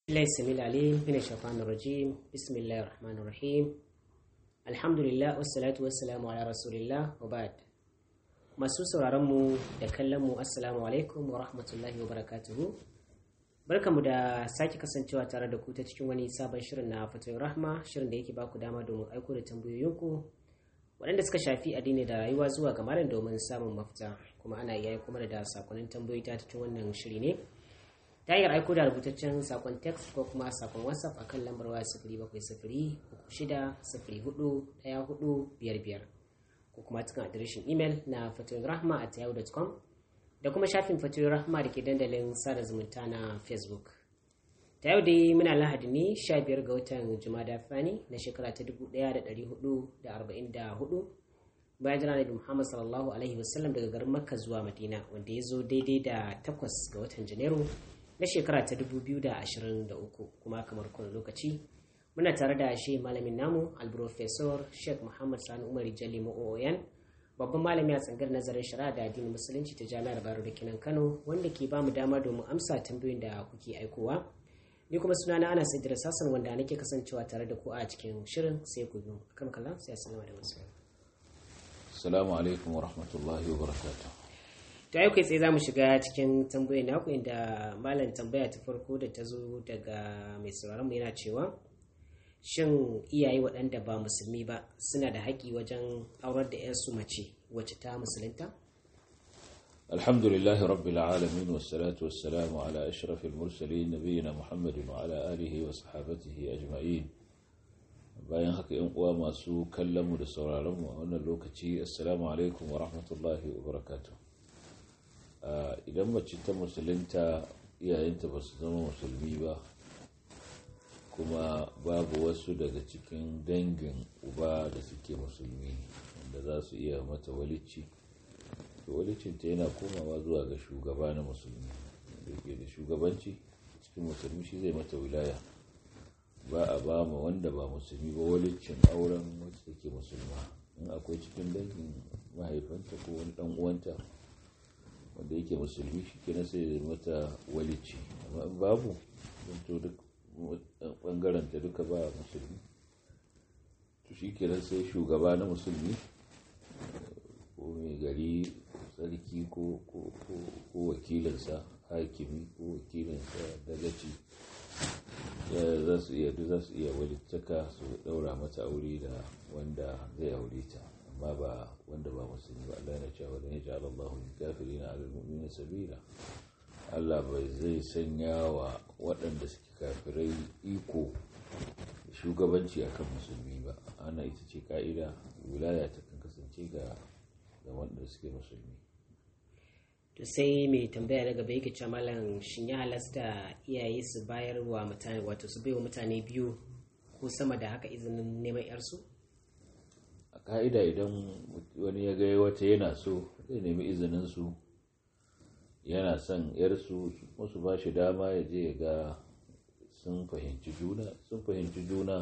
الله السميع العليم من الشيطان الرجيم بسم الله الرحمن الرحيم الحمد لله والصلاة والسلام على رسول الله وبعد masu sauraronmu da kallonmu assalamu alaikum wa rahmatullahi wa barakatuhu barkamu da sake kasancewa tare da ku ta cikin wani sabon shirin na fatoyin rahma shirin da yake baku dama domin aiko da tambayoyinku waɗanda suka shafi addini da rayuwa zuwa ga malam domin samun mafita kuma ana iya kuma da sakonnin tambayoyi ta cikin wannan shiri ne ta hanyar aiko da rubutaccen sakon text ko kuma sakon whatsapp a kan lambar waya sifiri bakwai sifiri uku shida sifiri hudu ɗaya hudu biyar biyar ko kuma cikin adireshin imel na fatoyin rahma at yahoo.com da kuma shafin fatoyin rahma da ke dandalin sada zumunta na facebook ta yau dai muna lahadi ne 15 ga watan jumada fani na shekara ta 1444 bayan jira nabi muhammad sallallahu alaihi wasallam daga garin makka zuwa madina wanda ya zo daidai da 8 ga watan janairu na shekara ta 2023 kuma kamar kowane lokaci muna tare da shi malamin namu alprofesor sheikh muhammad sani umar jali ma'o'oyan babban malami a tsangar nazarin shari'a da addinin musulunci ta jami'ar baro da kinan kano wanda ke bamu dama domin amsa tambayoyin da kuke aikowa ni kuma suna na ana sai sassan wanda nake kasancewa tare da ku a cikin shirin sai ku biyu kan kallon sai assalamu da masu assalamu alaikum wa rahmatullahi wa barakatuh ta yau kai tsaye za mu shiga cikin tambayoyin naku inda malam tambaya ta farko da ta zo daga mai sauraron mu yana cewa shin iyaye waɗanda ba musulmi ba suna da haƙƙi wajen aurar da 'yarsu mace wacce ta musulunta الحمد لله رب العالمين والصلاة والسلام على أشرف المرسلين نبينا محمد وعلى آله وصحابته أجمعين bayan haka yan uwa masu kallon mu da sauraron mu a wannan lokaci assalamu alaikum wa rahmatullahi wa barakatuh idan mace ta musulunta iyayenta ba su zama musulmi ba kuma babu wasu daga cikin dangin uba da suke musulmi wanda za su iya mata walici to walicinta yana komawa zuwa ga shugaba na musulmi da ke da shugabanci cikin musulmi shi zai mata wilaya ba a ba ma wanda ba musulmi ba walicin auren wacce take musulma in akwai cikin dangin mahaifanta ko wani dan uwanta wanda yake musulmi shi ke sai mata walici amma in babu to duk bangaren ta duka ba musulmi to shi ke sai shugaba na musulmi ko mai gari sarki ko wakilinsa hakimi ko wakilinsa dagaci za su iya za su iya walittaka su daura mata aure da wanda zai aure ta amma ba wanda ba musulmi ba Allah yana cewa dan ya Allah lil kafirin ala almu'minin sabila Allah bai zai sanya wa waɗanda suke kafirai iko shugabanci akan musulmi ba ana ita ce ka'ida wilaya ta kan kasance ga ga wanda suke musulmi to sai mai tambaya na gaba yake cewa malam shin ya halasta iyaye su bayar wa mutane wato su bai wa mutane biyu ko sama da haka izinin neman yarsu a ka'ida idan wani ya ga wata yana so zai nemi izinin su yana son yarsu wasu ba shi dama ya je ya ga sun fahimci juna sun fahimci juna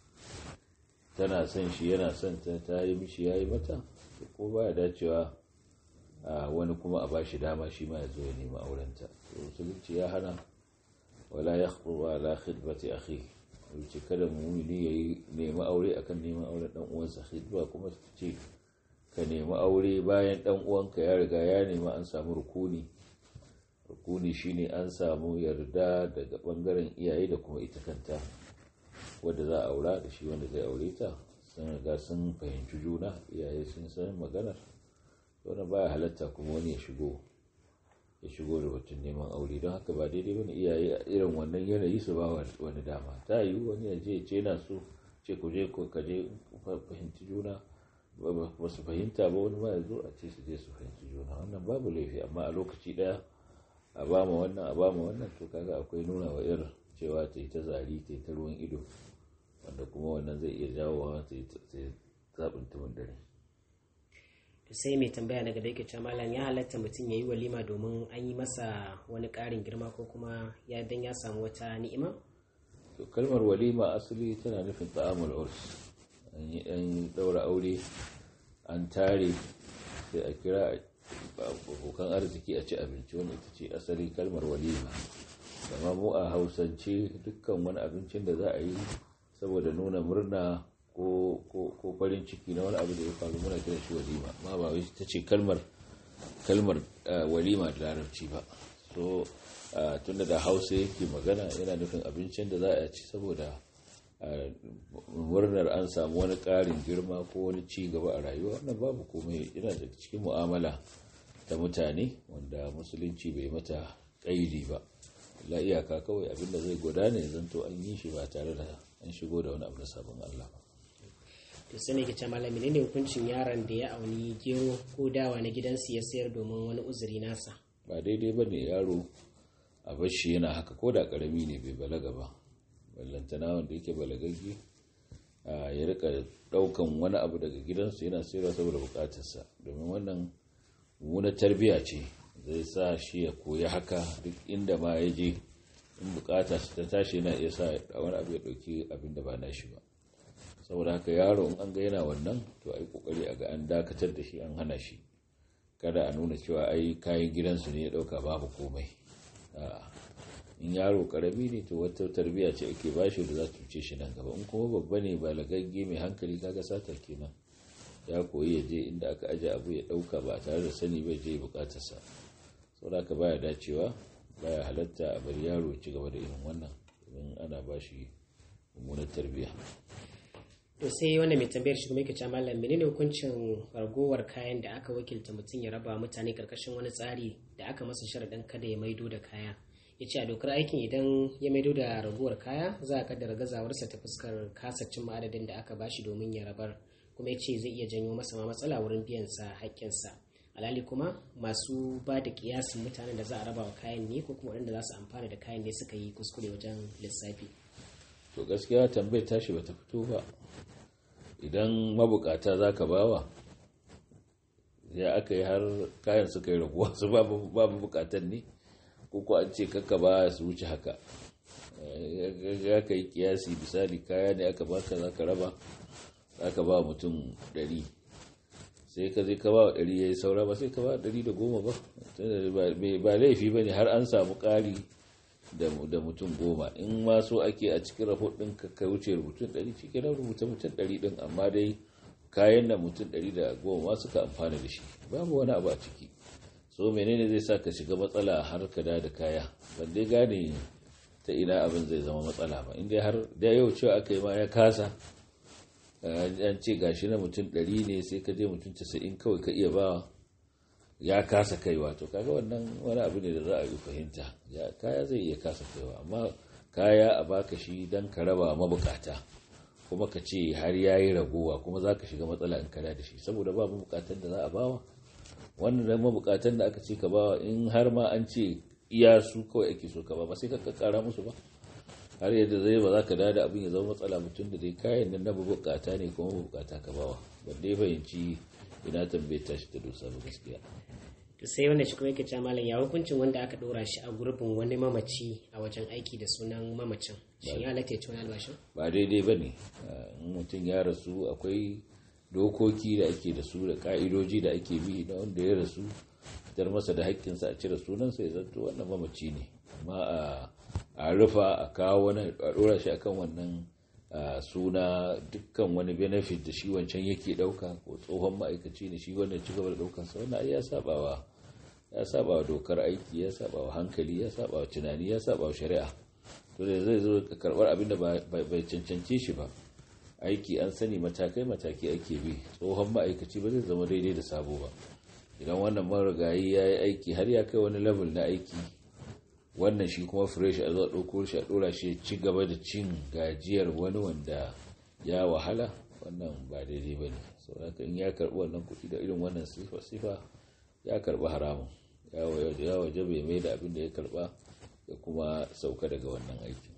tana son shi yana son ta ta yi mishi ya yi mata ko baya dacewa wani kuma a ba shi dama shi ma ya zo ya nemi aurenta musulunci ya hana wala ya wa la khidbati akhi wuce kada mumini ya yi nemi aure akan neman auren dan uwansa khidba kuma ta ce ka nemi aure bayan dan uwanka ya riga ya nemi an samu rukuni rukuni shine an samu yarda daga bangaren iyaye da kuma ita kanta wadda za a aura da shi wanda zai aure ta sun riga sun fahimci juna iyaye sun san maganar wani baya halatta kuma wani ya shigo ya shigo da batun neman aure don haka ba daidai bane iyaye irin wannan yanayi su ba wani dama ta yi wani ya je ce na so ce ku je ka je fahimci juna ba su fahimta ba wani ma ya zo a ce su je su fahimci juna wannan babu laifi amma a lokaci daya a ba ma wannan a ba ma wannan to kaga akwai nuna wa irin cewa ta yi ta zari ta yi ta ruwan ido wanda kuma wannan zai iya jawo ta yi zaɓin tumin dare to sai mai tambaya na gaba yake cewa malam ya halatta mutum ya yi walima domin an yi masa wani ƙarin girma ko kuma ya dan ya samu wata ni'ima to kalmar walima asali tana nufin ta'amul urs an yi dan daura aure an tare sai a kira abokan arziki a ci abinci wanda ita ce asali kalmar walima amma mu a hausance dukkan wani abincin da za a yi saboda nuna murna ko farin ciki na wani abu da ya faru muna kiran shi walima ma ba wai ta ce kalmar kalmar walima da larabci ba so tunda da hausa yake magana yana nufin abincin da za a ci saboda murnar an samu wani ƙarin girma ko wani ci gaba a rayuwa wannan babu komai yana da cikin mu'amala ta mutane wanda musulunci bai mata ƙaidi ba la iyaka kawai abinda zai gudana ya zanto an yi shi ba tare da an shigo da wani abu da sabon Allah ba to sai ne ke ce malami ne hukuncin yaron da ya auni gero ko dawa na gidansu ya sayar domin wani uzuri nasa ba daidai ba ne yaro a bashi yana haka ko da karami ne bai balaga ba ballantana wanda yake balagagge ya rika daukan wani abu daga gidansu yana sayarwa saboda bukatarsa domin wannan mummunar tarbiya ce zai sa shi ya koyi haka duk inda ma ya je in bukata ta tashi yana iya sa wani abu ya dauki abin da ba na shi ba saboda haka yaro in an ga yana wannan to ai kokari a ga an dakatar da shi an hana shi kada a nuna cewa ai kayan gidansu ne ya dauka babu komai in yaro karami ne to wata tarbiya ce ake bashi da za ta cuce shi nan gaba in kuma babba ne ba lagagge mai hankali kaga sata kenan ya koyi ya je inda aka aje abu ya dauka ba tare da sani bai je bukatarsa saboda haka baya dacewa baya halatta a bari yaro ci gaba da irin wannan domin ana bashi mummunar tarbiya to sai wanda mai tambayar shi kuma yake cewa mallam menene hukuncin ragowar kayan da aka wakilta mutum ya raba mutane karkashin wani tsari da aka masa sharaɗin kada ya maido da kaya ya ce a dokar aikin idan ya maido da ragowar kaya za a kaddara gazawarsa ta fuskar kasacin ma'adadin da aka bashi domin ya rabar kuma ya ce zai iya janyo masa ma matsala wurin biyan sa haƙƙinsa alhali kuma masu ba da kiyasin mutanen da za a raba wa kayan ne ko kuma waɗanda za su amfana da kayan ne suka yi kuskure wajen lissafi to gaskiya tambayar tashi bata fito ba idan mabukata za ka bawa ya aka yi har kayan suka yi raguwa su babu bukatan ne ko an ce kakka ba su wuce haka ya ka yi kiyasi misali kaya ne aka baka za ka raba za ka ba mutum 100 sai ka zai ka ba 100 ya yi saura ba sai ka ba 110 ba ba laifi ba ne har an samu ƙari da mutum goma in ma so ake a cikin rahot ɗin ka wuce mutum ɗari cikin na rubuta mutum ɗari ɗin amma dai kayan na mutum ɗari da goma ma suka amfana da shi babu wani abu a ciki so menene zai sa ka shiga matsala har ka da da kaya ban dai gane ta ina abin zai zama matsala ba inda har da yau cewa aka yi ma ya kasa an ce gashi na mutum ɗari ne sai ka je mutum casa'in kawai ka iya bawa ya kasa kaiwa to kaga wannan wani abu ne da za a yi fahimta ya kaya zai iya kasa kaiwa amma kaya a baka shi don ka raba mabukata kuma ka ce har ya yi ragowa kuma za ka shiga matsala in kada da shi saboda ba mabukatan da za a bawa wannan da mabukatan da aka ce ka bawa in har ma an ce iya su kawai ake so ka ba ba sai ka kara musu ba har yadda zai ba za ka dada abin ya zama matsala mutum da dai kayan nan na mabukata ne kuma mabukata ka bawa wanda ya fahimci ina tambaye tashi ta dosa ba gaskiya to sai wanda shi kuma yake cewa malam ya hukuncin wanda aka dora shi a gurbin wani mamaci a wajen aiki da sunan mamacin shi ya halatta ya ci wani albashin ba daidai ba ne mutum ya rasu akwai dokoki da ake da su da ka'idoji da ake bi na wanda ya rasu fitar masa da haƙƙinsa a cire sunansa ya zanto wannan mamaci ne amma a rufa a kawo wani a dora shi akan wannan Uh, suna dukkan wani benefit da shi wancan yake dauka ko tsohon ma'aikaci ne shi wannan ci gaba da daukansa wannan ya sabawa ya sabawa dokar aiki ya sabawa hankali ya sabawa tunani ya sabawa shari'a to da zai zo karbar abin da bai cancance shi ba aiki an sani matakai mataki ake bi tsohon ma'aikaci ba zai zama daidai da sabo ba idan wannan marigayi ya yi aiki har ya kai wani level na aiki wannan shi kuma fresh a zuwa ɗauko shi a ɗora shi ci gaba da cin gajiyar wani wanda ya wahala wannan ba daidai ba ne sauraka in ya karɓi wannan kuɗi da irin wannan sifa ya karɓi haramun ya waje bai mai da abin da ya karɓa ya kuma sauka daga wannan aiki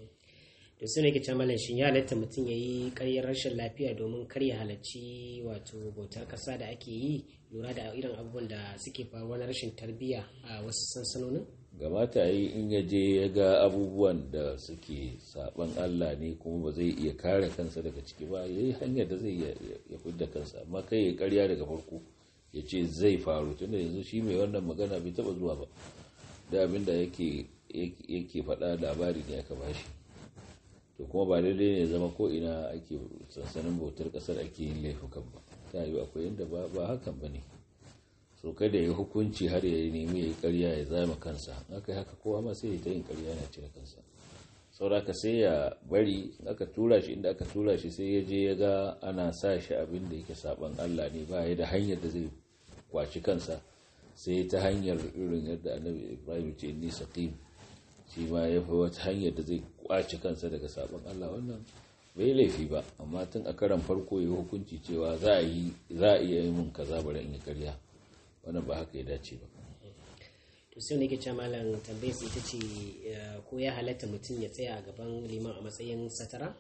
da su ne ke malam shi ya halatta mutum ya yi karyar rashin lafiya domin kar ya halarci wato bautar ƙasa da ake yi lura da irin abubuwan da suke faruwa na rashin tarbiyya a wasu sansanonin gamata yi in ya je ya ga abubuwan da suke saban Allah ne kuma ba zai iya kare kansa daga ciki ba ya yi hanyar da zai ya fidda kansa amma kai ya karya daga farko ya ce zai faru tunda yanzu shi mai wannan magana bai taba zuwa ba da abin da yake yake faɗa labari ne aka bashi to kuma ba daidai ne zama ko ina ake sansanin bautar ƙasar ake yin laifukan ba ta yi akwai inda ba hakan ba ne so kada ya hukunci har ya nemi ya yi ƙarya ya zama kansa aka yi haka kowa ma sai ya ta yin ƙarya na cire kansa sauraka sai ya bari aka tura shi inda aka tura shi sai ya je ya ga ana sa shi abin da yake saban Allah ne ba ya da hanyar da zai kwaci kansa sai ta hanyar irin yadda annabi Ibrahim ce ni saqim shi ma ya fi wata hanyar da zai kwaci kansa daga saban Allah wannan bai laifi ba amma tun a karan farko ya hukunci cewa za a yi za a iya yi mun kaza bari in yi karya wannan ba haka ya dace ba to sai nake cewa malam tambayar su ita ce ko ya halatta mutum ya tsaya a gaban liman a matsayin satara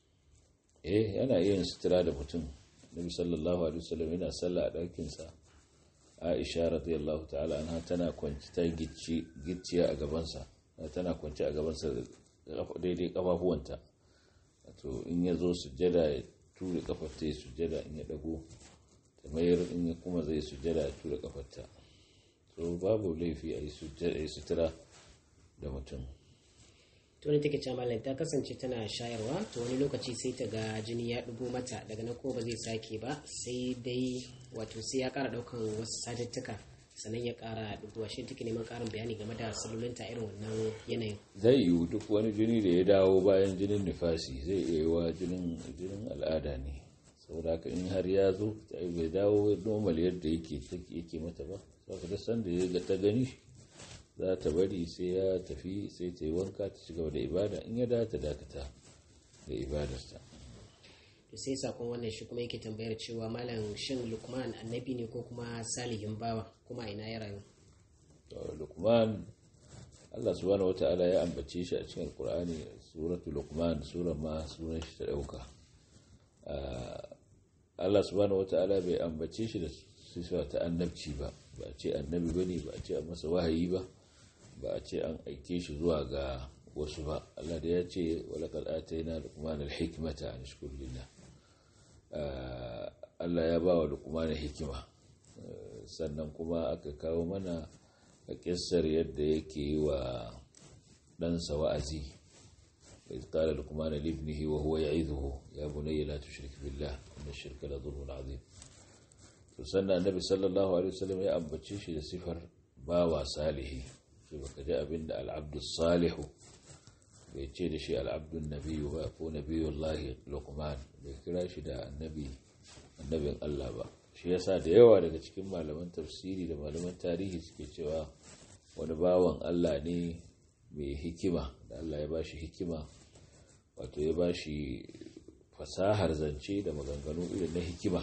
eh yana iya yin sutura da mutum nabi sallallahu alaihi wasallam yana sallah a ɗakin sa Aisha radiyallahu ta'ala anha tana kwanci ta gicci gicciya a gaban sa tana kwanci a gaban sa daidai kafafuwanta to in ya zo sujjada ya ture kafarta ya sujjada in ya dago ta mayar in ya kuma zai sujjada ya ture kafarta so babu laifi a yi sutura da mutum to ne take cewa ta kasance tana shayarwa to wani lokaci sai ta ga jini ya dubo mata daga nan ko ba zai sake ba sai dai wato sai ya kara daukan wasu satuttuka sannan ya kara dubuwa shi take neman karin bayani game da salulinta irin wannan yanayin zai yiwu duk wani jini da ya dawo bayan jinin nifasi zai iya yi wa jinin al'ada ne saboda haka in har ya zo bai dawo normal yadda yake yake mata ba saboda da sanda ya ga ta gani za ta bari sai ya tafi sai ta yi wanka ta ci gaba da ibada in ya da ta dakata da ibadarta to sai sakon wannan shi kuma yake tambayar cewa malam shin lukman annabi ne ko kuma salihin bawa kuma ina ya rayu lukman Allah subhanahu wata'ala ya ambace shi a cikin alkur'ani suratul lukman sura ma sunan shi ta dauka Allah subhanahu wata'ala bai ambace shi da sifa ta annabci ba ba a ce annabi bane ba a ce an masa wahayi ba ba a ce an aike shi zuwa ga wasu ba Allah da ya ce walaqad atayna luqman al-hikmata an shkur lillah Allah ya ba wa luqman hikima sannan kuma aka kawo mana a kissar yadda yake yi wa ɗansa wa'azi إذ قال لقمان لابنه وهو يعظه يا بني لا تشرك بالله إن الشرك لظلم عظيم sannan annabi sallallahu alaihi wasallam ya ambace shi da sifar bawa salihi sai baka ji abinda al'abdu salihu bai ce da shi al'abdu nabiyyu ba ko nabiyullahi luqman bai kira shi da annabi annabin Allah ba shi yasa da yawa daga cikin malaman tafsiri da malaman tarihi suke cewa wani bawan Allah ne mai hikima da Allah ya bashi hikima wato ya bashi fasahar zance da maganganu irin na hikima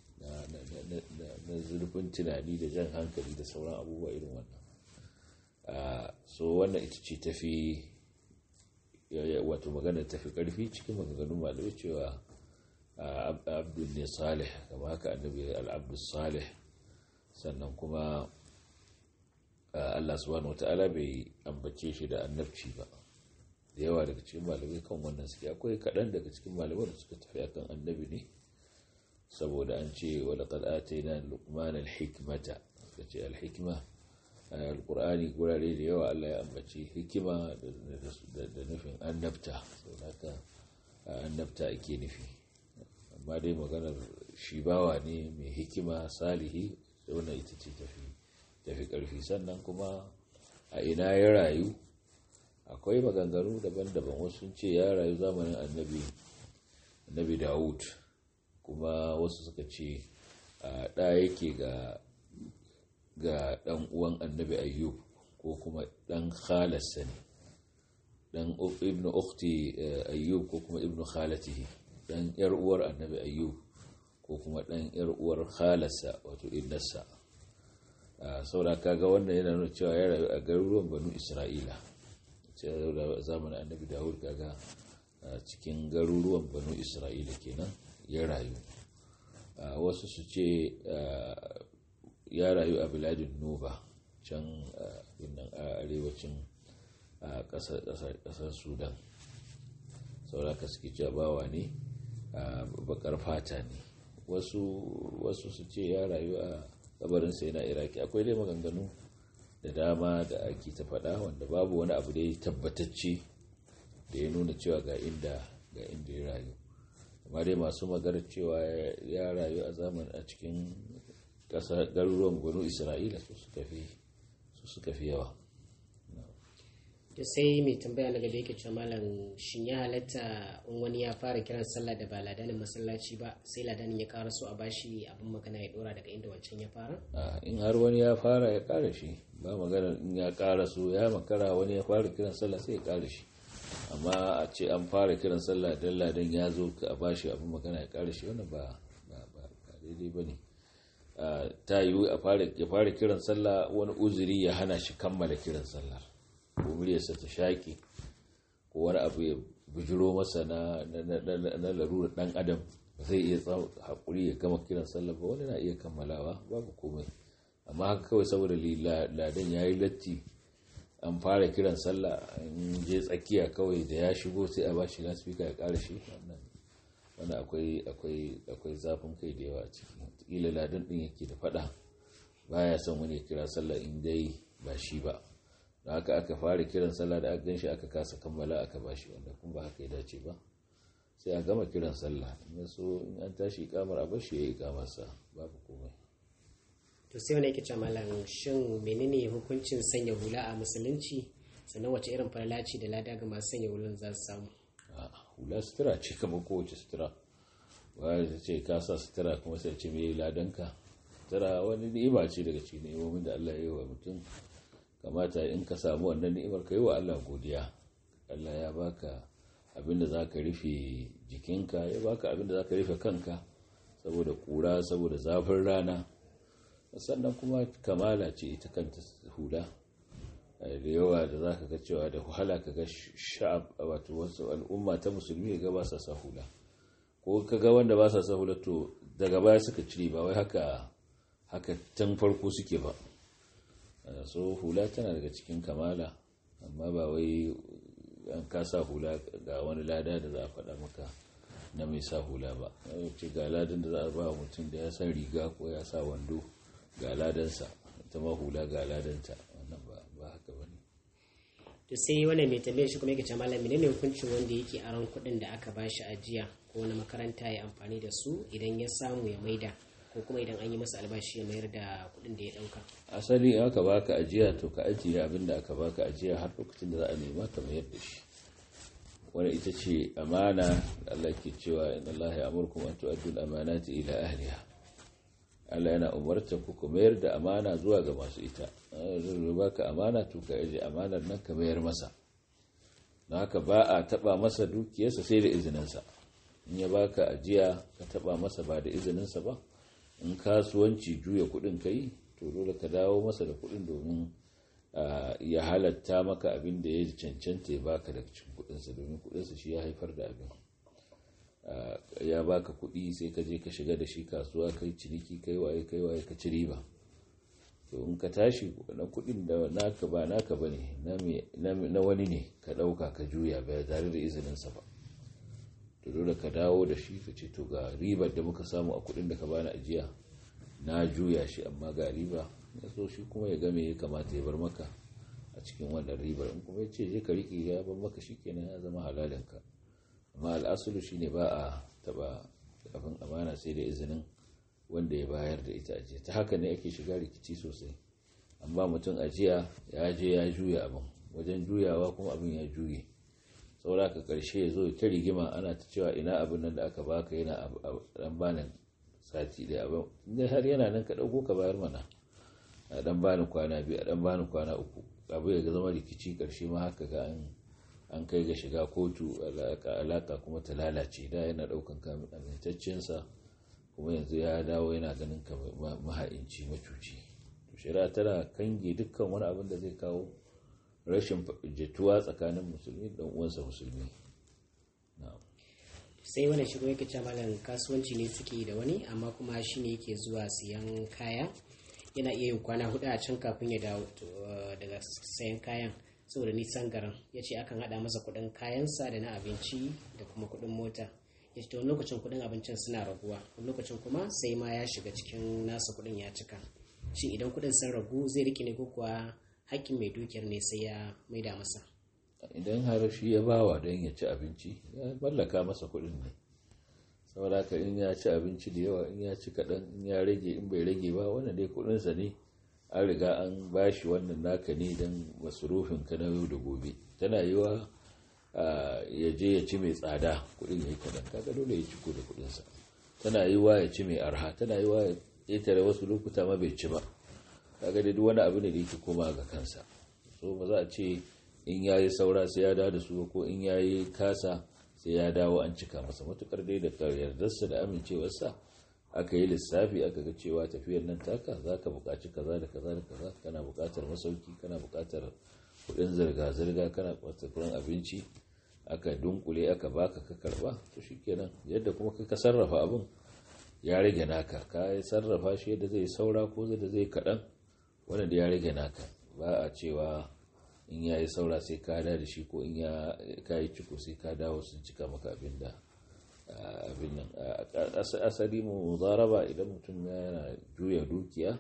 na zurfin tunani da jan hankali da sauran abubuwa irin wannan so wannan ita ce tafi wato magana tafi karfi cikin maganganun malamai cewa abdul ne salih kama haka annabi al'abdul salih sannan kuma Allah subhanahu wata'ala bai ambace shi da annabci ba da yawa daga cikin malamai kan wannan suke akwai kaɗan daga cikin malamai da suka tafi akan annabi ne saboda an ce wa laqad atayna luqman al-hikmata kace al-hikma al-qur'ani gurare da yawa Allah ya ambaci hikima da nufin annabta saboda annabta ake nufi amma dai maganar shi bawa ne mai hikima salihi wannan ita ce tafi tafi ƙarfi sannan kuma a ina ya rayu akwai maganganu daban-daban wasu sun ce ya rayu zamanin annabi annabi dawud kuma wasu suka ce ɗa yake ga ga ɗan uwan annabi ayyub ko kuma ɗan khalarsa ne ɗan ibn ukti ayyub ko kuma ibn khalatihi ɗan yar uwar annabi ayyub ko kuma ɗan yar uwar khalarsa wato innarsa saboda kaga wannan yana nuna cewa ya rayu a garuruwan banu isra'ila zamanin annabi dawud kaga cikin garuruwan banu isra'ila kenan ya rayu wasu su ce ya rayu a biladin nuba can a arewacin kasar sudan saboda ka suke cewa bawa ne bakar fata ne wasu su ce ya rayu a kabarinsa yana iraki akwai dai maganganu da dama da ake ta faɗa wanda babu wani abu da ya tabbatacce da ya nuna cewa ga inda ga inda ya rayu amma dai masu maganar cewa ya rayu a zaman a cikin ƙasa garuruwan banu isra'ila su suka fi su suka fi yawa to sai mai tambaya daga da yake cewa malam shin ya halatta in wani ya fara kiran sallah da ba ladanin masallaci ba sai ladanin ya ƙara so a bashi abin magana ya dora daga inda wancan ya fara in har wani ya fara ya ƙara shi ba magana in ya ƙara so ya makara wani ya fara kiran sallah sai ya ƙara shi amma a ce an fara kiran sallah dan ladan ya zo a bashi abin magana ya ƙara shi wannan ba ba daidai ba ne ta yiwu ya fara kiran sallah wani uzuri ya hana shi kammala kiran sallar ko muryarsa ta shaƙi ko wani abu ya bujiro masa na larurar ɗan adam zai iya haƙuri ya gama kiran sallah ba wani na iya kammalawa babu komai amma haka kawai saboda ladan ya yi latti an fara kiran sallah in je tsakiya kawai da ya shigo sai a bashi lasfika ya ƙara shi wani akwai zafin kai da yawa a ciki ƙila ladan ɗin yake da faɗa baya son wani ya kira sallah in dai ba shi ba da haka aka fara kiran sallah da aka ganshi aka kasa kammala aka bashi wanda kuma ba haka ya dace ba sai a gama kiran sallah in so in an tashi ikamar a bashi ya yi ikamarsa babu komai to sai wani yake cewa malam shin menene hukuncin sanya hula a musulunci sannan wace irin falalaci da lada ga masu sanya hulan za su samu hula sutura ce kamar kowace sutura waya ta ce ka sa sutura kuma sai ce mai ladanka sutura wani ni'ima ce daga cikin ni'imomin da Allah ya yi wa mutum kamata in ka samu wannan ni'imar ka yi wa Allah godiya Allah ya baka abinda za ka rufe jikinka ya baka abinda za ka rufe kanka saboda kura saboda zafin rana sannan kuma kamala ce ita kanta hula da yawa da za ka ga cewa da wahala ka ga sha'ab wato wasu al'umma ta musulmi ga ba sa sa hula ko ka ga wanda ba sa sa hula to daga baya suka cire ba wai haka haka tun farko suke ba so hula tana daga cikin kamala amma ba wai an kasa hula ga wani lada da za a faɗa maka na mai sa hula ba ce ga ladan da za a ba mutum da ya san riga ko ya sa wando ga ladansa ita ma hula ga ladanta wannan ba haka ba ne to sai wannan mai tambayar shi kuma yake cewa malami ne hukuncin wanda yake aron kuɗin da aka bashi ajiya ko na makaranta ya amfani da su idan ya samu ya maida ko kuma idan an yi masa albashi ya mayar da kuɗin da ya ɗauka asali in aka baka ajiya to ka ajiye abin da aka baka ajiya har lokacin da za a nema ka mayar da shi wani ita ce amana da Allah ke cewa in Allah ya amurkum an tu'addu al-amanati ila ahliha Allah yana umarta ku ku mayar da amana zuwa ga masu ita zai baka amana to ka aje amanar nan ka mayar masa don haka ba a taba masa dukiyarsa sai da izininsa in ya baka ajiya ka taba masa ba da izininsa ba in kasuwanci juya kudin ka yi to dole ka dawo masa da kudin domin ya halatta maka abin da ya cancanta ya baka daga cikin kudinsa domin kudinsa shi ya haifar da abin ya baka kudi sai ka je ka shiga da shi kasuwa kai ciniki kai waye kai waye ka ci riba to in ka tashi na kudin da naka ba naka bane na wani ne ka dauka ka juya ba tare da izininsa ba to dole ka dawo da shi ka ce to ga ribar da muka samu a kudin da ka bani ajiya na juya shi amma ga riba ya so shi kuma ya game ya kamata ya bar maka a cikin wannan ribar in kuma ya ce je ka riƙe ya bar maka shi kenan ya zama halalinka amma al'asulu shine ba a taba abin amana sai da izinin wanda ya bayar da ita ajiya ta haka ne ake shiga rikici sosai amma mutum ajiya ya je ya juya abin wajen juyawa kuma abin ya juye saboda ka karshe ya zo ta rigima ana ta cewa ina abin nan da aka baka yana dan banin sati da abin inda har yana nan ka dauko ka bayar mana a dan bani kwana biyu a dan bani kwana uku abu ya zama rikici karshe ma haka ga an an kai ga shiga kotu alaka kuma ta lalace da yana daukan amintaccensa kuma yanzu ya dawo yana ganin ka maha'inci macuci to shari'a tana kange dukkan wani abin da zai kawo rashin jituwa tsakanin musulmi da uwansa musulmi sai wani shigo yake ce malam kasuwanci ne suke da wani amma kuma shi ne yake zuwa siyan kaya yana iya yin kwana hudu a can kafin ya dawo daga sayan kayan saboda nisan garin ya ce akan hada masa kudin kayansa da na abinci da kuma kudin mota ya ce wani lokacin kudin abincin suna raguwa wani lokacin kuma sai ma ya shiga cikin nasa kudin ya cika shi idan kudin sun ragu zai rike ne ko kuwa hakkin mai dukiyar ne sai ya maida masa idan har shi ya bawa don ya ci abinci ya mallaka masa kuɗin ne saboda haka in ya ci abinci da yawa in ya ci kaɗan in ya rage in bai rage ba wannan dai kuɗinsa ne an riga an bashi wannan naka ne don masarufin ka na yau da gobe tana yiwa ya je ya ci mai tsada kuɗin ya yi kaɗan kaga dole ya ciko da kuɗinsa tana yiwa ya ci mai arha tana yiwa ya ƙetare wasu lokuta ma bai ci ba kaga dai duk wani abu ne da yake koma ga kansa so ba za a ce in ya yi saura sai ya dawo da su ko in ya yi kasa sai ya dawo an cika masa matukar dai da yardarsa da amincewarsa aka yi lissafi aka ga cewa tafiyar nan taka za ka buƙaci kaza da kaza da kaza kana buƙatar masauki kana buƙatar kuɗin zirga-zirga kana buƙatar kuɗin abinci aka dunkule aka baka ka karba to shikenan yadda kuma ka sarrafa abin ya rage naka ka sarrafa shi yadda zai saura ko zai zai kaɗan wanda da ya rage naka ba a cewa in ya yi saura sai ka da shi ko in ya yi ciko sai ka dawo sun cika maka abin da abin nan asali mu zaraba idan mutum yana juya dukiya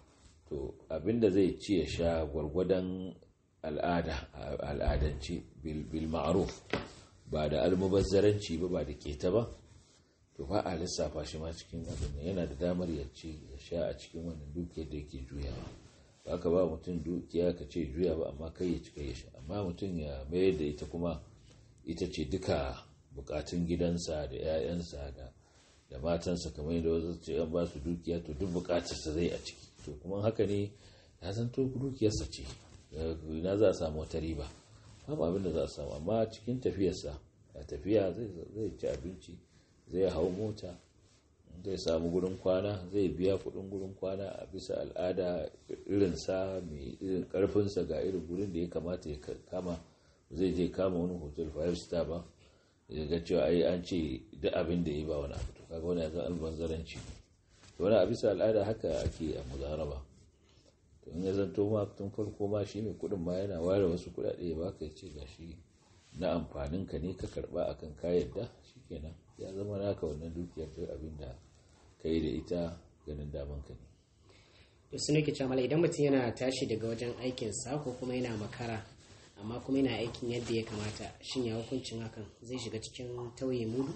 to abin da zai ci ya sha gwargwadon al'ada al'adance bil ma'ruf ba da almubazzaranci ba ba da keta ba to ba a lissafa shi ma cikin abin yana da damar ya ci ya sha a cikin wannan dukiyar da yake juyawa ba ka ba mutum dukiya ka ce juya ba amma kai ya cika ya sha amma mutum ya mayar da ita kuma ita ce duka bukatun gidansa da 'ya'yansa da da matansa kamar yadda wasu ce an ba su dukiya to duk bukatarsa zai a ciki to kuma haka ne ya zanto dukiyarsa ce na za a samu wata riba babu abin da za a samu amma cikin tafiyarsa a tafiya zai ci abinci zai hau mota zai samu gurin kwana zai biya kudin gurin kwana a bisa al'ada irinsa mai irin karfinsa ga irin gurin da ya kamata ya kama zai je kama wani hotel five star ba ya ga cewa ai an ce duk abin da ya ba wani abu to kaga wani yanzu albanzaranci ne wani a bisa al'ada haka ake a muzaraba to in ya zanto ma tun farko ma shi mai kudin ma yana ware wasu kudade ya baka ya ce ga shi na amfanin ka ne ka karba akan ka yadda shikenan ya zama naka wannan dukiyar duk abin da ka yi da ita ganin daman ka ne to su nake cewa idan mutum yana tashi daga wajen aikinsa ko kuma yana makara amma kuma yana aikin yadda ya kamata shin ya hukuncin hakan zai shiga cikin tauye mudu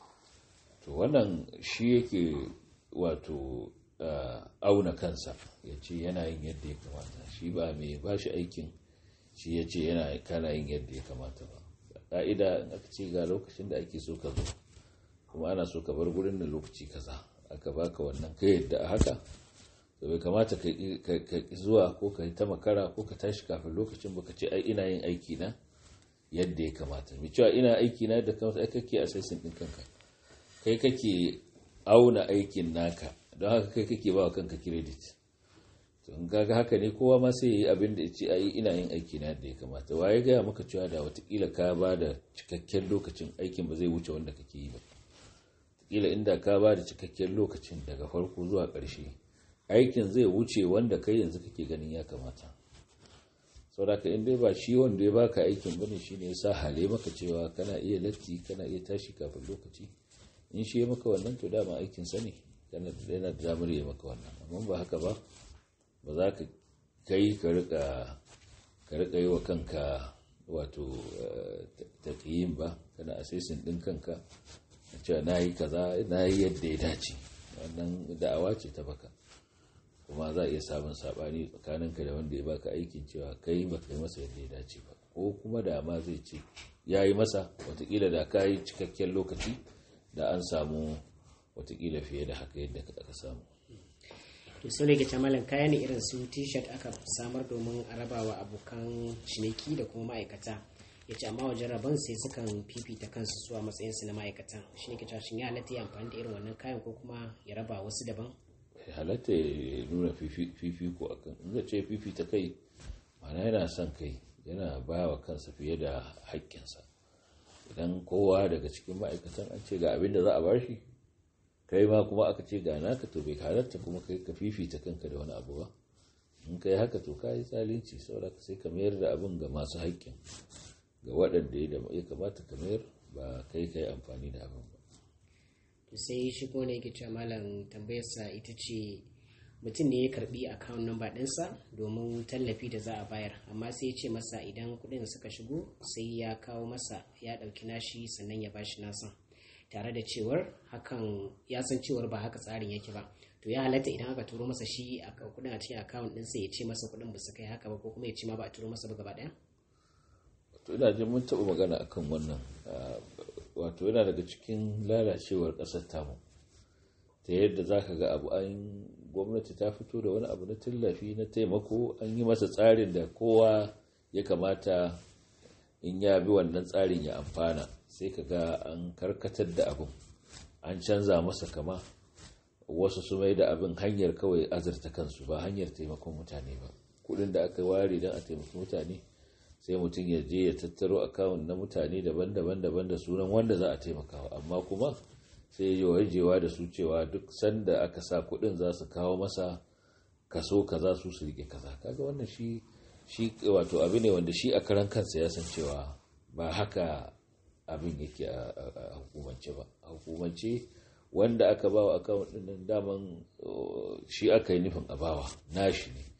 to wannan shi yake wato auna kansa ya ce yana yin yadda ya kamata shi ba mai ba shi aikin shi ya ce yana kana yin yadda ya kamata ba ƙa'ida in aka ce ga lokacin da ake so ka zo kuma ana so ka bar gurin da lokaci kaza aka baka wannan ka yadda a haka to bai kamata ka zuwa ko ka ta makara ko ka tashi kafin lokacin baka ce ai ina yin aiki na yadda ya kamata mai cewa ina aiki na da kamata ai kake assessing din kanka kai kake auna aikin naka don haka kai kake ba wa kanka credit to in kaga haka ne kowa ma sai yi abin da yace ai ina yin aiki na yadda ya kamata waye ga maka cewa da watakila ka ba da cikakken lokacin aikin ba zai wuce wanda kake yi ba kila inda ka ba da cikakken lokacin daga farko zuwa ƙarshe aikin zai wuce wanda kai yanzu kake ganin ya kamata sauraka in dai ba shi wanda ya baka aikin bane shine ya sa hale maka cewa kana iya latti kana iya tashi kafin lokaci in shi ya maka wannan to dama aikin sa ne kana da yana da damar ya maka wannan amma ba haka ba ba za ka kai ka rika ka rika yi wa kanka wato taqiyin ba kana assessing din kanka cewa nayi kaza nayi yadda ya dace wannan da'awa ce ta baka kuma za a iya samun sabani tsakaninka da wanda ya baka aikin cewa kai ba kai masa yadda ya dace ba ko kuma da ma zai ce ya yi masa watakila da ka yi cikakken lokaci da an samu watakila fiye da haka yadda aka samu to su ne ke malam kaya ne irin su t-shirt aka samar domin a rabawa abokan ciniki da kuma ma'aikata ya ce amma wajen rabon sai sukan fifita kansu su a matsayinsu na ma'aikatan shi ne ke cewa shin ya halatta ya amfani da irin wannan kayan ko kuma ya raba wasu daban halatta ya nuna fifiko a kan in ce fifita kai mana yana son kai yana ba wa kansa fiye da haƙƙinsa idan kowa daga cikin ma'aikatan an ce ga abin da za a bashi kai ma kuma aka ce ga naka to bai halatta kuma kai ka fifita kanka da wani abu ba in kai haka to ka yi tsalinci saboda sai ka mayar da abin ga masu haƙƙin ga waɗanda ya kamata ka mayar ba kai ka yi amfani da abin ba to sai shi ko ne yake cewa malam tambayarsa ita ce mutum ne ya karbi account number ɗinsa domin tallafi da za a bayar amma sai ya ce masa idan kuɗin suka shigo sai ya kawo masa ya ɗauki nashi sannan ya bashi nasa tare da cewar hakan ya san cewar ba haka tsarin yake ba to ya halatta idan aka turo masa shi a kuɗin a cikin account ɗinsa ya ce masa kuɗin ba su kai haka ba ko kuma ya ce ma ba a turo masa ba gaba ɗaya to ina jin mun taɓa magana akan wannan wato yana daga cikin lalacewar ƙasar tamu ta yadda za ka ga abu an gwamnati ta fito da wani abu na tallafi na taimako an yi masa tsarin da kowa ya kamata in ya bi wannan tsarin ya amfana sai ka ga an karkatar da abin an canza masa kama wasu su mai da abin hanyar kawai azurta kansu ba hanyar taimakon mutane ba kudin da aka ware don a taimaki mutane sai mutum ya je ya tattaro akawun na mutane daban-daban daban da sunan wanda za a taimakawa amma kuma sai ya wajewa da su cewa duk sanda aka sa kudin za su kawo masa kaso kaza su su rike kaza kaga wannan shi shi wato abu ne wanda shi a karan kansa ya san cewa ba haka abin yake a hukumance ba a hukumance wanda aka bawa akawun din daman shi aka yi nufin a bawa nashi ne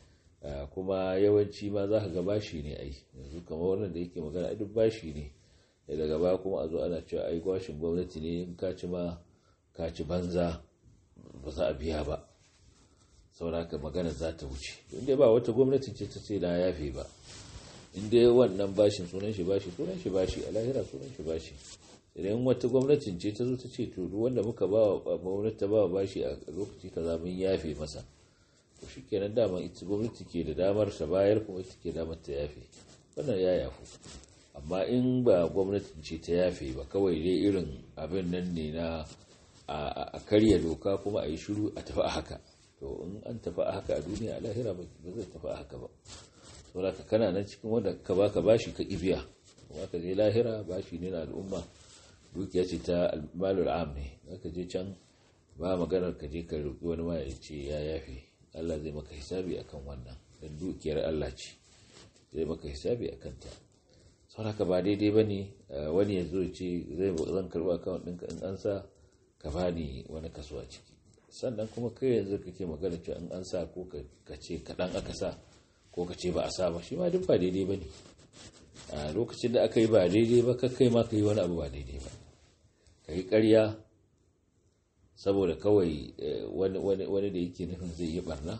kuma yawanci ma za ka ga bashi ne ai yanzu kamar wannan da yake magana duk bashi ne daga baya kuma a zo ana cewa ai gwashin gwamnati ne in ka ci ma ka ci banza ba za a biya ba sauraka magana za ta wuce inda ba wata gwamnati ce ta ce na yafe ba inda wannan bashin sunan shi bashi sunan shi bashi a lahira sunan shi bashi idan wata gwamnatin ce ta zo ta ce to duk wanda muka ba wa gwamnati ta ba wa bashi a lokaci kaza mun yafe masa to shikenan dama ita gwamnati ke da damar ta bayar kuma ita ke damar ta yafe wannan ya yafu amma in ba gwamnatin ce ta yafe ba kawai dai irin abin nan ne na a karya doka kuma a yi shiru a tafi a haka to in an tafi a haka a duniya a lahira ba zai tafi a haka ba saboda ka kana nan cikin wanda ka baka bashi ka kibiya kuma ka je lahira bashi ne na al'umma dukiya ce ta malul am ne aka je can ba maganar ka je ka roƙi wani ma ya ce ya yafe Allah zai maka hisabi akan wannan dan dukiyar Allah ce zai maka hisabi akan ta saboda ba daidai bane wani ya zo ce zai zan karɓi account ɗinka in an sa ka bani wani kaso a ciki sannan kuma kai yanzu kake magana cewa in an sa ko ka ce kaɗan aka sa ko ka ce ba a sa ba shi ma duk ba daidai ba ne a lokacin da aka yi ba daidai ba ka kai ma ka yi wani abu ba daidai ba ka yi ƙarya saboda kawai wani da yake nufin zai yi barna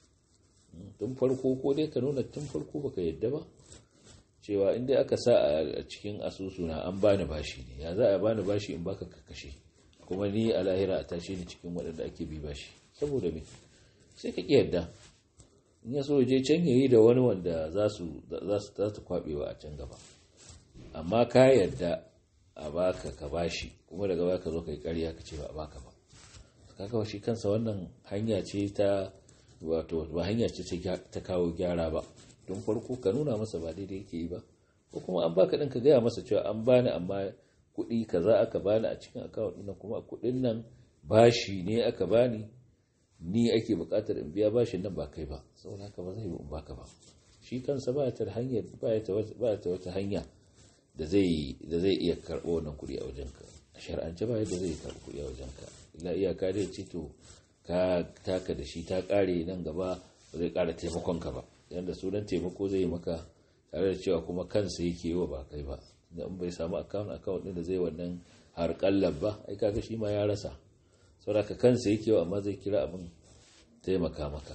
tun farko ko dai ka nuna tun farko baka yadda ba cewa inda aka sa a cikin asusuna an bani bashi ne ya za a bani bashi in baka kashe kuma ni a lahira a tashe ni cikin waɗanda ake bi bashi saboda me sai ka yadda in ya so je can yayi da wani wanda za su za su kwabewa a can gaba amma ka yadda a baka ka bashi kuma daga baya ka zo kai ƙarya ka ce ba a baka ba kaga shi kansa wannan hanya ce ta wato ba hanya ce ta kawo gyara ba don farko ka nuna masa ba daidai yake yi ba ko kuma an baka ɗin ka gaya masa cewa an bani amma kuɗi kaza aka bani a cikin akawun ɗin kuma kuɗin nan bashi ne aka bani ni ake buƙatar in biya bashin nan ba kai ba saboda haka ba zai yi in baka ba shi kansa ba ta hanyar ba ta wata hanya da zai da zai iya karɓo wannan kuɗi a wajenka a shar'ance ba yadda zai karɓi kuɗi a wajenka illa iyaka dai ce to ka taka da shi ta ƙare nan gaba ba zai ƙara taimakon ka ba yanda sunan taimako zai yi maka tare da cewa kuma kansa yake yi wa ba kai ba da in bai samu account account din da zai wannan har kallab ba ai kaga shi ma ya rasa saboda kansa yake wa amma zai kira abin taimaka maka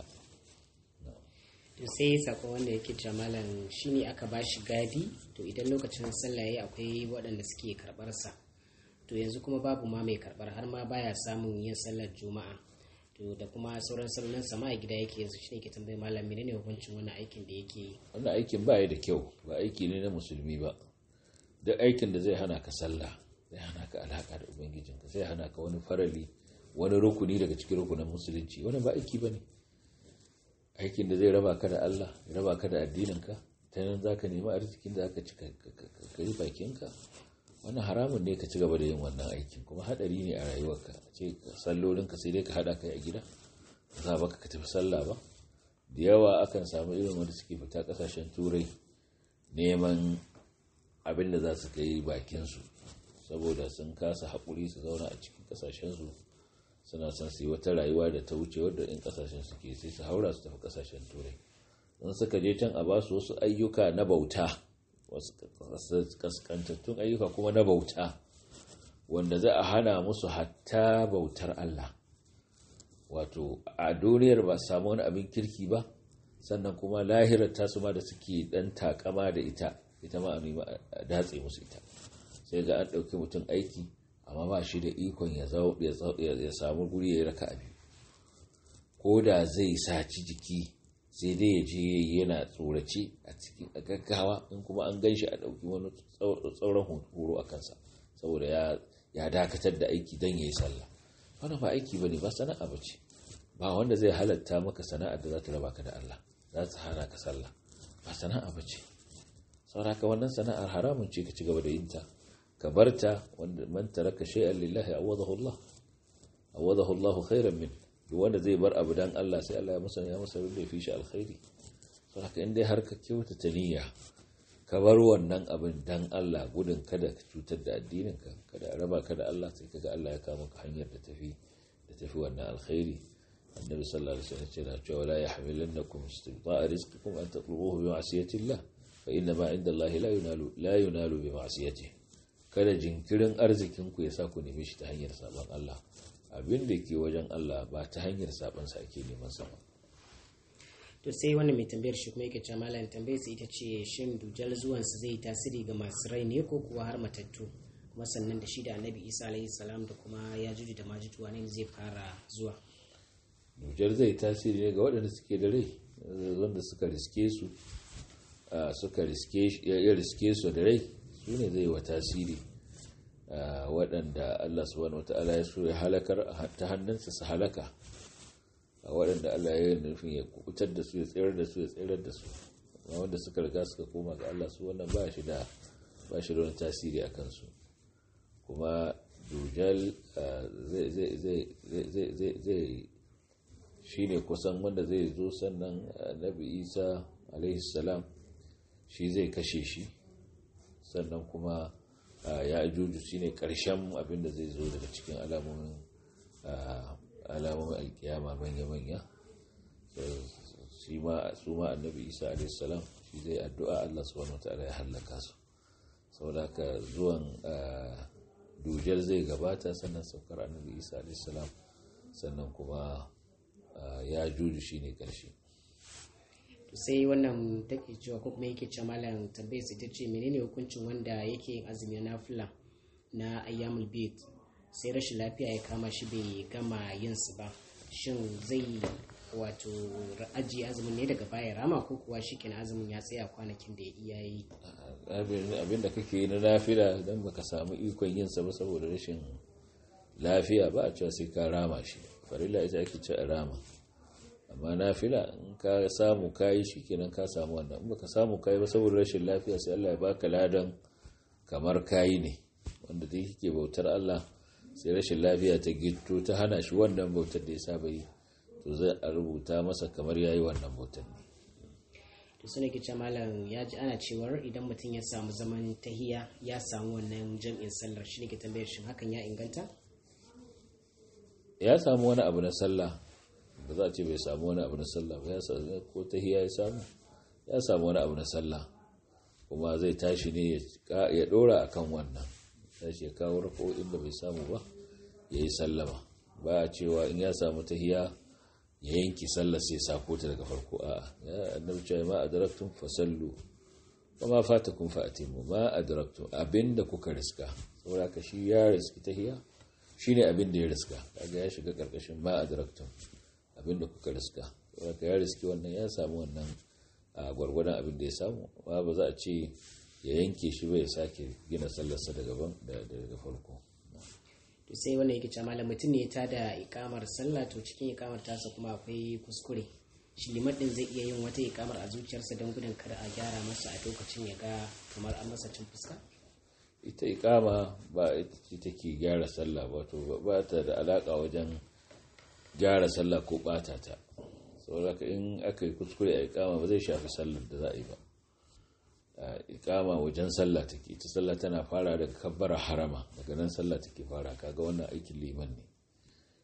to sai sako wanda yake jamalan shine aka bashi gadi to idan lokacin sallah yayi akwai waɗanda suke karɓar sa to yanzu kuma babu ma mai karɓar har ma baya samun yin sallar juma'a to da kuma sauran sallan sama a gida yake yanzu shine ke tambayi malam menene hukuncin wannan aikin da yake yi wannan aikin ba ya da kyau ba aiki ne na musulmi ba duk aikin da zai hana ka sallah zai hana ka alaka da ubangijinka zai hana ka wani farali wani rukuni daga cikin rukunin musulunci wani ba aiki ba ne aikin da zai raba ka da Allah ya raba ka da addininka ta nan za ka nemi arzikin da aka ci ka yi bakinka wani haramun ne ka ci gaba da yin wannan aikin kuma haɗari ne a rayuwarka ce sallolinka sai dai ka haɗa kai a gida za baka ka tafi sallah ba da yawa akan samu irin wanda suke fita ƙasashen turai neman abin da za su kai bakinsu saboda sun kasa haƙuri su zauna a cikin ƙasashensu suna son su yi wata rayuwa da ta wuce wadda in kasashen suke sai su haura su tafi kasashen turai in suka je can a basu wasu ayyuka na bauta wasu kaskantattun ayyuka kuma na bauta wanda za a hana musu hatta bautar Allah wato a duniyar ba samu wani abin kirki ba sannan kuma lahirar tasu ma da suke dan takama da ita ita ma a datse musu ita sai ga an ɗauki mutum aiki amma ba shi da ikon ya samu guri ya yi raka abi ko da zai saci jiki sai dai ya je yana tsorace a cikin gaggawa in kuma an gan shi a ɗauki wani tsauran horo a kansa saboda ya dakatar da aiki don ya yi sallah wannan ba aiki ba ne ba sana'a ba ce ba wanda zai halatta maka sana'ar da za ta raba ka da Allah za ta hana ka sallah ba sana'a ba ce sauraka wannan sana'ar haramun ce ka ci gaba da yin ta ka barta wanda man taraka shay'an lillahi awadahu Allah awadahu Allah khairan min duk wanda zai bar abu dan Allah sai Allah ya masa ya masa da fi shi alkhairi saboda in dai har ka kyauta niyya ka bar wannan abin dan Allah gudun kada ka cutar da addinin ka kada a raba ka da Allah sai kaga Allah ya kama ka hanyar da tafi da tafi wannan alkhairi annabi sallallahu alaihi wasallam ce na cewa la yahmilannakum istibta'a rizqikum an tatlubuhu bi ma'siyati Allah fa inna ma inda Allah la yunalu la yunalu bi ma'siyatihi kada jinkirin arzikinku ya sa ku neme shi ta hanyar sabon Allah abin da ke wajen Allah ba ta hanyar sabon sa ake neman sa ba to sai wannan mai tambayar shi kuma yake cewa malam tambayar sa ita ce shin dujal zuwan sa zai tasiri ga masu rai ne ko kuwa har matattu kuma sannan da shi da annabi isa alayhi salam da kuma ya juju da majutu ne zai fara zuwa dujal zai tasiri ne ga waɗanda suke da rai wanda suka riske su suka riske ya riske su da rai su ne zai wa tasiri waɗanda Allah subhanahu wata'ala ya so ya halakar ta hannunsa su halaka waɗanda Allah ya yi nufin ya kubutar da su ya tsayar da su ya tsayar da su amma wanda suka riga suka koma ga Allah su wannan ba shi da ba shi da wani tasiri a kansu kuma dujal zai shi ne kusan wanda zai zo sannan nabi isa alaihi salam shi zai kashe shi sannan kuma ya ajuju shi ne ƙarshen abinda zai zo daga cikin alamomin alkiyama manya-manya su ma annabi isa alaihissalam shi zai addu'a allah subhanahu ta'ala ya hallaka su saboda ka zuwan dujar zai gabata sannan saukar annabi isa alaihissalam sannan kuma ya juju shi ne ƙarshe sai wannan take cewa ko kuma yake cewa malam tambayar sai ta ce menene hukuncin wanda yake yin azumi na nafila na ayyamul bid sai rashin lafiya ya kama shi bai gama yin su ba shin zai wato ajiye azumin ne daga baya rama ko kuwa shi kenan azumin ya tsaya kwanakin da ya iya yi abin da kake yi na nafila idan baka samu ikon yin sa ba saboda rashin lafiya ba a cewa sai ka rama shi farilla ita ake ce a rama amma nafila in ka samu kayi shi kenan ka samu wannan in baka samu kayi ba saboda rashin lafiya sai Allah ya baka ladan kamar kayi ne wanda dai yake bautar Allah sai rashin lafiya ta gitto ta hana shi wannan bautar da ya saba yi to zai a rubuta masa kamar yayi wannan bautar ne to sune ke ce malam ya ji ana cewar idan mutum ya samu zaman tahiya ya samu wannan jam'in sallar shi ne ke tambayar shin hakan ya inganta ya samu wani abu na sallah ba za a ce bai samu wani abu na sallah ba ya samu ko tahiya ya samu ya samu wani abu na sallah kuma zai tashi ne ya dora akan wannan tashi ya kawo rako'in da bai samu ba ya yi sallama ba a cewa in ya samu tahiya ya yanki sallah sai sako ta daga farko a ya annabi cewa ma adraktum fasallu wa ma fatakum fa atimu ma adraktum abinda kuka riska saboda ka shi ya riski tahiya shine abin da ya riska kaga ya shiga karkashin ma adraktum abin da kuka riska saboda ya riski wannan ya samu wannan a gwargwadon abin da ya samu amma ba za a ce ya yanke shi ba ya sake gina sallarsa daga daga farko to sai wannan yake cewa malam mutum ne ta da ikamar sallah to cikin ikamar tasa kuma akwai kuskure shi liman din zai iya yin wata ikamar a zuciyarsa don gudun kada a gyara masa a lokacin ya ga kamar an masa cin fuska ita ikama ba ita ce take gyara sallah ba to ba ta da alaka wajen gyara sallah ko bata ta saboda in aka yi kuskure a ikama ba zai shafi sallar da za a yi ba ikama wajen sallah take ita sallah tana fara daga kabbara harama daga nan sallah take fara kaga wannan aikin liman ne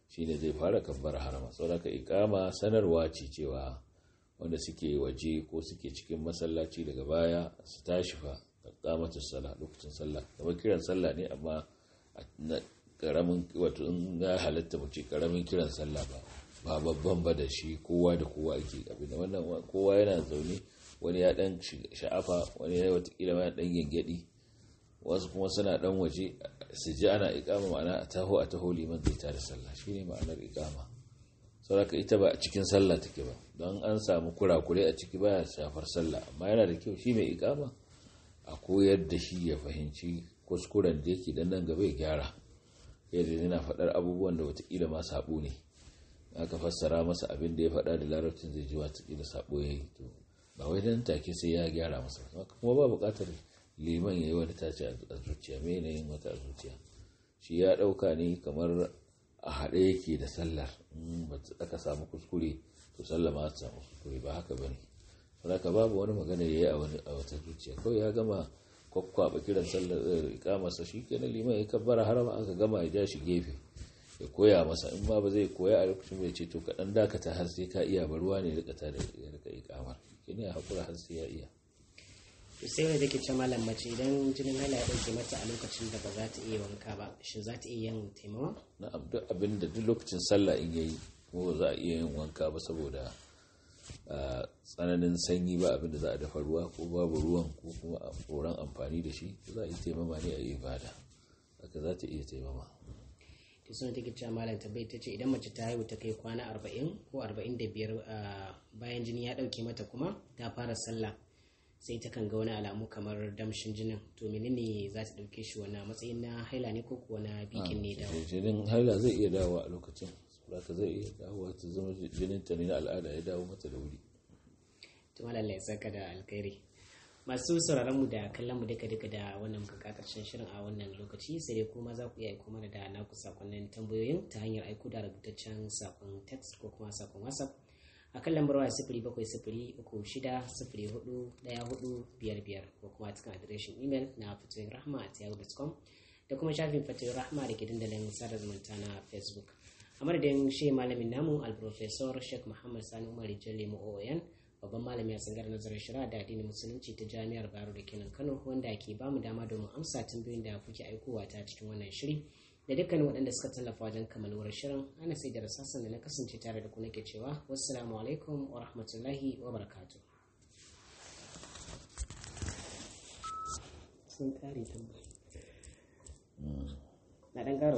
shine zai fara kabbar harama saboda ikama sanarwa ce cewa wanda suke waje ko suke cikin masallaci daga baya su tashi fa kamata sallah lokacin sallah kamar kiran sallah ne amma karamin wato in ga halatta mu ce karamin kiran sallah ba ba babban ba da shi kowa da kowa ake abin wannan kowa yana zaune wani ya dan sha'afa wani ya watakila ma dan gengedi wasu kuma suna dan waje su ji ana ikama ma'ana a taho a taho liman zai tare sallah shine ma'anar ikama saboda ita ba a cikin sallah take ba don an samu kurakure a ciki baya shafar sallah amma yana da kyau shi mai ikama a koyar da shi ya fahimci kuskuren da yake dan nan gaba ya gyara yadda yana faɗar abubuwan da watakila ma sabo ne aka fassara masa abin da ya faɗa da larabcin zai ji watakila sabo ya yi to ba wai dan take sai ya gyara masa kuma ba buƙatar liman ya yi wani tace a zuciya mai yin wata a zuciya shi ya ɗauka ne kamar a haɗe yake da sallar aka samu kuskure to sallah ma ta samu kuskure ba haka bane saboda babu wani magana yayi a wani a wata zuciya kawai ya gama kwakwaba kiran sallar ikamarsa shi kenan liman ya kabbara harama aka gama ya ja shi gefe ya koya masa in ma ba zai koya a lokacin bai ce to kaɗan dakata har sai ka iya baruwa ne rika ta da ya rika ikamar kenan ya haƙura har sai ya iya sai wanda take ce malam mace idan jinin hala ya dauke mata a lokacin da ba za ta iya wanka ba shin za ta iya yin taimawa na'am duk abin da duk lokacin sallah in yayi ko za a iya yin wanka ba saboda tsananin sanyi ba abin da za a dafa ruwa ko babu ruwan ko kuma a tsoron amfani da shi za a yi taimama ne a yi ibada haka za ta iya taimama ta suna take cewa malam tabbai ta ce idan mace ta haihu ta kai kwana arba'in ko arba'in da biyar bayan jini ya dauke mata kuma ta fara sallah sai ta kan ga wani alamu kamar damshin jinin to menene za ta dauke shi wani matsayin na haila ne ko kuwa na bikin ne dawo jinin haila zai iya dawo a lokacin saboda zai iya dawo ta zama jinin ta ne na al'ada ya dawo mata da wuri to malalla ya saka da alkhairi masu sauraron mu da kallon mu duka duka da wannan muka karshen shirin a wannan lokaci sai dai kuma za ku iya aiko mana da naku sakonnin tambayoyin ta hanyar aiko da rubutaccen sakon text ko kuma sakon whatsapp a kan lambar waya sifiri bakwai sifiri uku shida sifiri hudu daya hudu biyar biyar ko kuma cikin adireshin imel na fatoyin rahma a yahoo.com da kuma shafin fatoyin rahma da ke dandalin sada zumunta na facebook a madadin shi malamin namu alprofesor sheikh muhammad sani umar jalle oon babban malami a tsangar nazarin shira da addinin musulunci ta jami'ar baro da kenan kano wanda ke bamu dama domin amsa tambayoyin da kuke aikowa ta cikin wannan shiri da dukkanin waɗanda suka tallafa wajen kammaluwar shirin ana sai da rasasan da na kasance tare da ku nake cewa wassalamu alaikum wa rahmatullahi wa barakatuh sun kare tambayi na ɗan